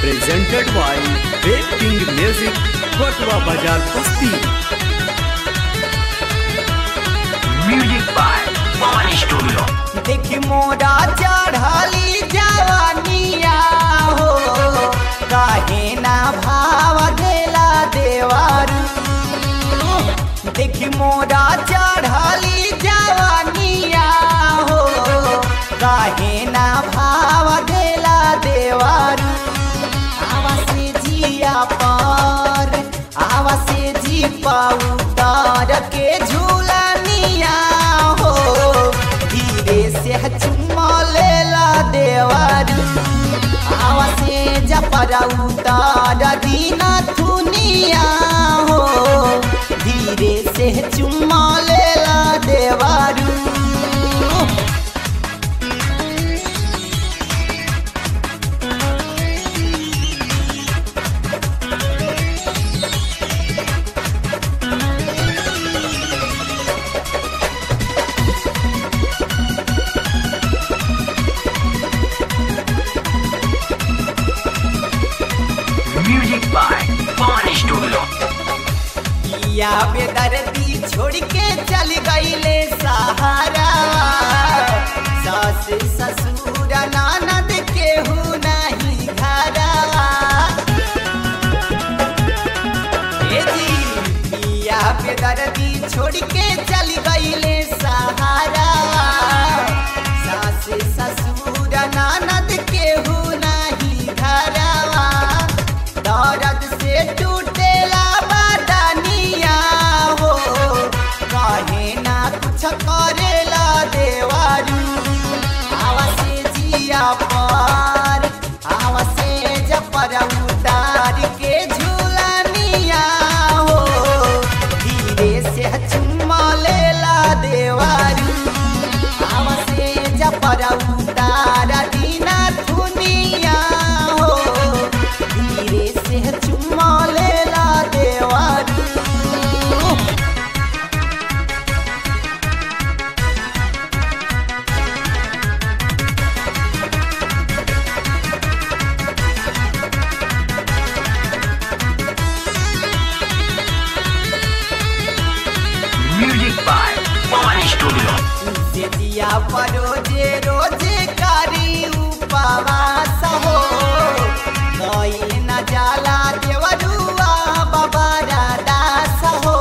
presented by Wave King Music, Kotwa Bazar Basti. Music by Pawan Studio. देखी मोरा चढ़ली जवानिया हो काहे ना भाव देला देवारू देखी मोरा चढ़ली जवानिया हो काहे ना भाव देला देवारू आवा से जिया पर आवा से जी पाऊ तार के झूलनिया हो धीरे से चुम्मा लेला देवारू आवा से जपरा उतार दीना थुनिया हो धीरे से चुम्मा लेला देवारू Music by Pawan Studio. या बेदर्दी छोड़ के चल गईले सहारा सास ससुर ननद केहू नहीं घरा ए जी या बेदर्दी छोड़ के चल गईले सहारा सास ससुर ननद केहू नहीं घरा दर्द से टूटेला बदनिया हो कहे ना कुछ करेला देवारू आवा से जिया पर आवा से जपर उतार के झूलनिया हो धीरे से चुम्मा लेला देवारू आवा से जपर उतार दीना थुनिया हो धीरे से चुम्मा लेला देवारू Music by Pawan Studio. से दिया परोजे रोजे कारी उपवास हो गईल न जाला देवरुआ बाबा दास हो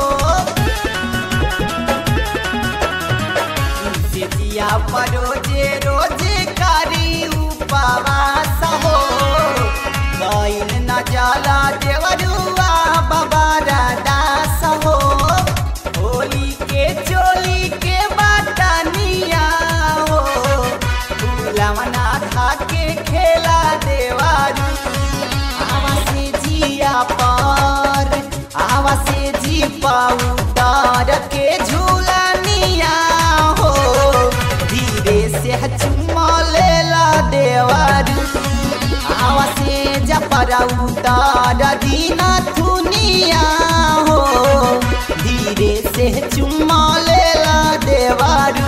से दिया परोजे रोजे कारी उपवास हो गईल न जाला देवरुआ बाबा दास हो होली के चोली के बाटनिया हो फूलवना खा के खेला देवारू आवा से जिया पर आवा से जी पाऊ तार के झूलनिया हो धीरे से चुम्मा लेला देवारू आवा से जपरा उतार दीना थुनिया हो धीरे से चुम्मा लेला देवारू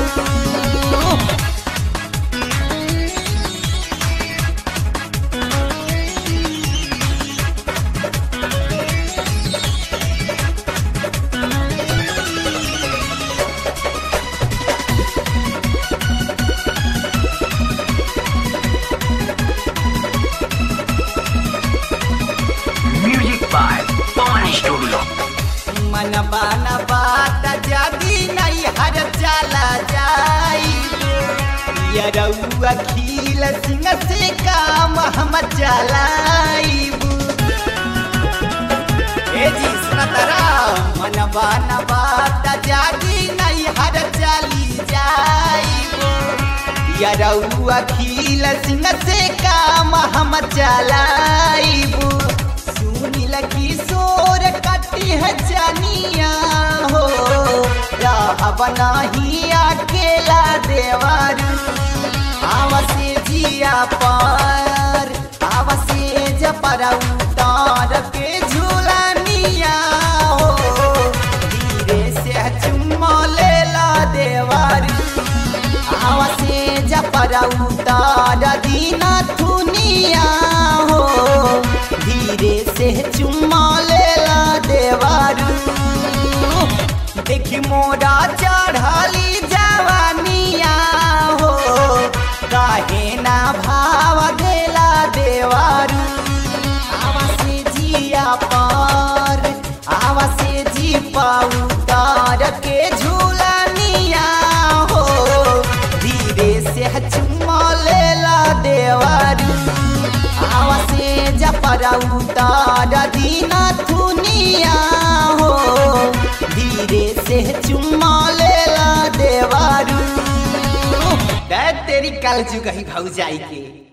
Music by Pawan Studio. मन बाना बात जागी नहीं हर चला जाई ये रउआ खील सिंह से काम हम चलाईबू ए जी सुनतरा मन बाना बात जागी नहीं हर चली जाईबू ये रउआ खील सिंह से काम हम चलाईबू सुनील किशोर कटी है जनिया हो रहब नहीं अकेला देवारू आवसे जिया पर आवसे जपर उतार के झूलनिया हो धीरे से चुम्मा लेला देवारू पर उतार दीना थुनिया हो उतार दीना थुनिया हो धीरे से चुम्मा लेला देवारू दै तेरी कल जुगही भौजाई के